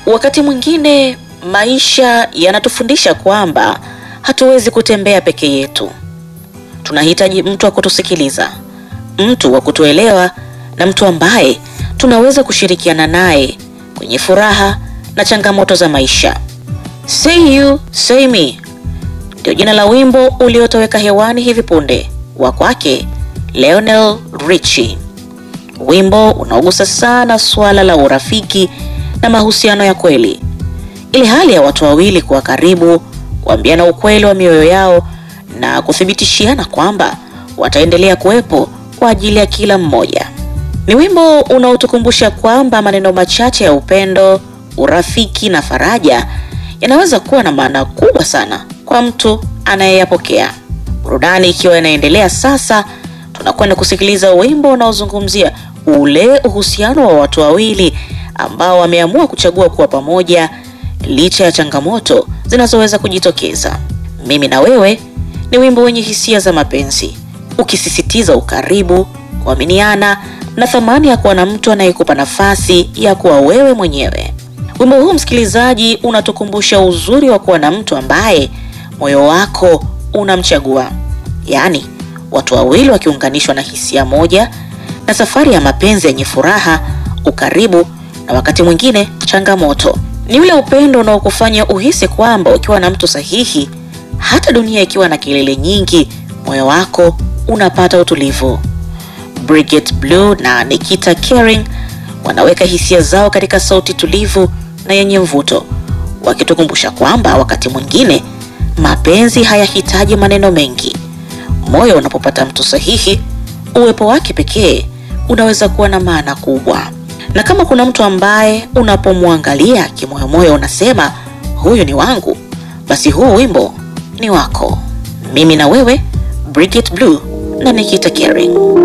Wakati mwingine maisha yanatufundisha kwamba hatuwezi kutembea peke yetu. Tunahitaji mtu wa kutusikiliza, mtu wa kutuelewa na mtu ambaye tunaweza kushirikiana naye kwenye furaha na changamoto za maisha. Say you, say me ndio jina la wimbo uliotoweka hewani hivi punde wa kwake Lionel Richie, wimbo unaogusa sana suala la urafiki na mahusiano ya kweli, ile hali ya watu wawili kuwa karibu, kuambiana ukweli wa mioyo yao na kuthibitishiana kwamba wataendelea kuwepo kwa ajili ya kila mmoja. Ni wimbo unaotukumbusha kwamba maneno machache ya upendo, urafiki na faraja yanaweza kuwa na maana kubwa sana kwa mtu anayeyapokea. Burudani ikiwa inaendelea sasa, tunakwenda kusikiliza wimbo unaozungumzia ule uhusiano wa watu wawili ambao wameamua kuchagua kuwa pamoja licha ya changamoto zinazoweza kujitokeza. Mimi na wewe ni wimbo wenye hisia za mapenzi, ukisisitiza ukaribu, kuaminiana na thamani ya kuwa na mtu anayekupa nafasi ya kuwa wewe mwenyewe. Wimbo huu msikilizaji, unatukumbusha uzuri wa kuwa na mtu ambaye moyo wako unamchagua, yaani watu wawili wakiunganishwa na hisia moja na safari ya mapenzi yenye furaha, ukaribu na wakati mwingine changamoto. Ni ule upendo unaokufanya uhisi kwamba ukiwa na mtu sahihi, hata dunia ikiwa na kelele nyingi, moyo wako unapata utulivu. Bridget Blue na Nikita Kering wanaweka hisia zao katika sauti tulivu na yenye mvuto, wakitukumbusha kwamba wakati mwingine mapenzi hayahitaji maneno mengi. Moyo unapopata mtu sahihi, uwepo wake pekee unaweza kuwa na maana kubwa. Na kama kuna mtu ambaye unapomwangalia kimoyomoyo unasema huyu ni wangu, basi huu wimbo ni wako. Mimi na wewe, Bridget Blue na Nikita Kering.